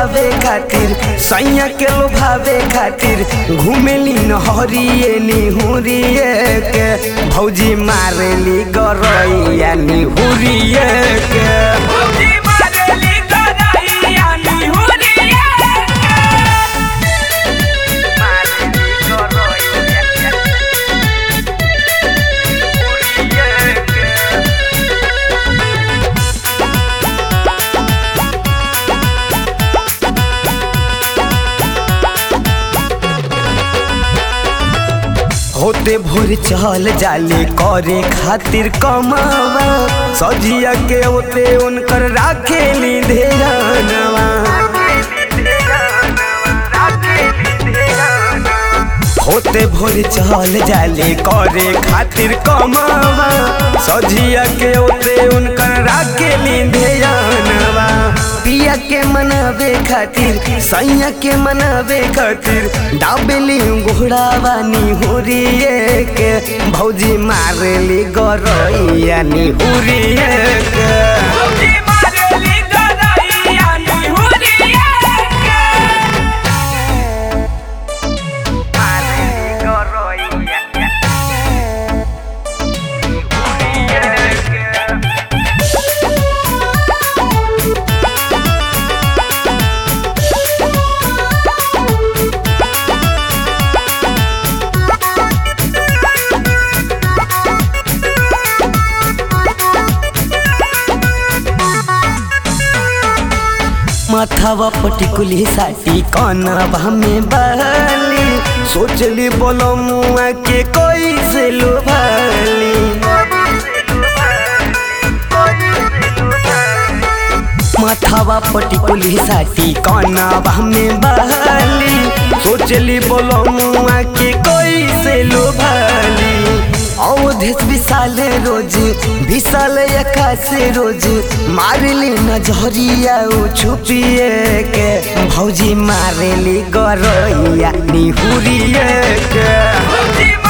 लोभावे खातिर सैया के लोभावे खातिर घूमेली नहरिए निहुरिए के भौजी मारेली गरैया निहुरिए के भौजी मारेली गरैया निहुरिया होते भोर चल जाले करे खातिर कमावा सजिया के होते उनकर राखेली धेरानवा होते भोर चल जाले करे खातिर कमावा सजिया के होते उनकर राखेली धेरानवा पिया के मनावे खातिर सैया के मनावे खातिर डाबेली घोड़ावा निहुरिए के भौजी मारेली गरैया निहुरिए के भौजी मारेली गरैया निहुरिया माथावा पटिकुली साटी कनवा में बाली सोचली बोलो मुआ के कोई से लुभाली माथावा पटिकुली साटी कनवा में बाली सोचली बोलो मुआ के कोई से लुभाली अवधेश विशाल रोज विशाल आकाश रोज मारली नजरिया उ छुपिए के भौजी मारेली गरैया निहुरिए के भौजी